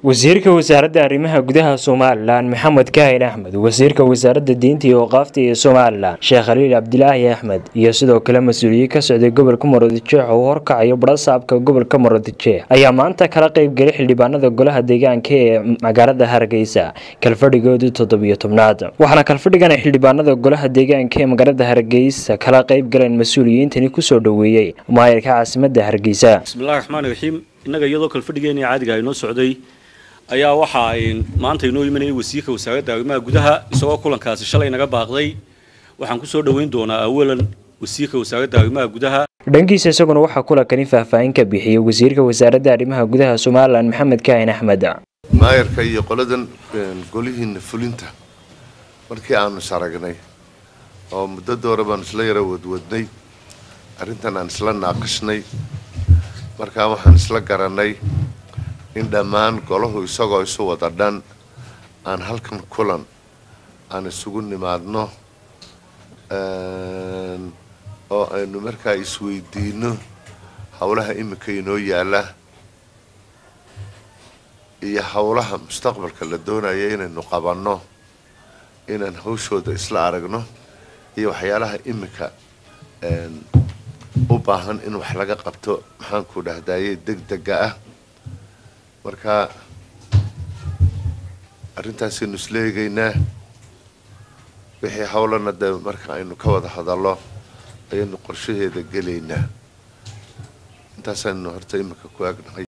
wasiirka wasaaradda arrimaha gudaha somalilan maxamed kaahin axmed wasiirka wasaaradda diinta iyo waqaafta ee somalilan sheekh khaliil cabdilaahi axmed iyo sidoo kale mas-uuliyiin ka socday gobolka murudijeex oo horkacayo barasaabka gobolka murudijeex ayaa maanta kala qeybgelay xildhibaanada golaha deegaanka ee magaalada hargeysa kalfadhigoodii toddobiyo tobnaad waxaana kalfadhigan ay xildhibaanada golaha deegaanka ee magaalada hargeysa kala qeybgaleen mas-uuliyiintani kusoo dhoweeyey maayirka caasimada hargeysa bismillahi raxmaani raxiim innaga iyadoo kalfadhigeennii caadiga inoo socday ayaa waxa ay maanta inoo imanayay wasiirka wasaaradda arrimaha gudaha isagoo kulankaasi shalay naga baaqday waxaan kusoo dhoweyn doonaa awalan wasiirka wasaaradda arrimaha gudaha dhankiisa isaguna waxaa kulankani faahfaahin ka bixiyey wasiirka wasaaradda arrimaha gudaha somalilan maxamed kaahin axmed maayarka iyo qoladan golihiina fulinta markii aanu is aragnay oo muddada hore baanu isla yara wadwadnay arrintan aan isla naaqashnay markaa waxaan isla garanay in dhammaan golahu isagoo isu wada dhan aan halkan kulan aan isugu nimaadno oo aynu markaa isweydiino howlaha iminka inoo yaala iyo howlaha mustaqbalka la doonaya inaynu qabanno inaan hawshooda isla aragno iyo waxyaalaha iminka u baahan in wax laga qabto maxaanku dhahdaye deg dega ah marka arrintaasaynu isla eegaynaa wixii howlana dee marka aynu ka wada hadallo ayaynu qorshaheeda gelaynaa intaasaynu horta iminka ku agnahay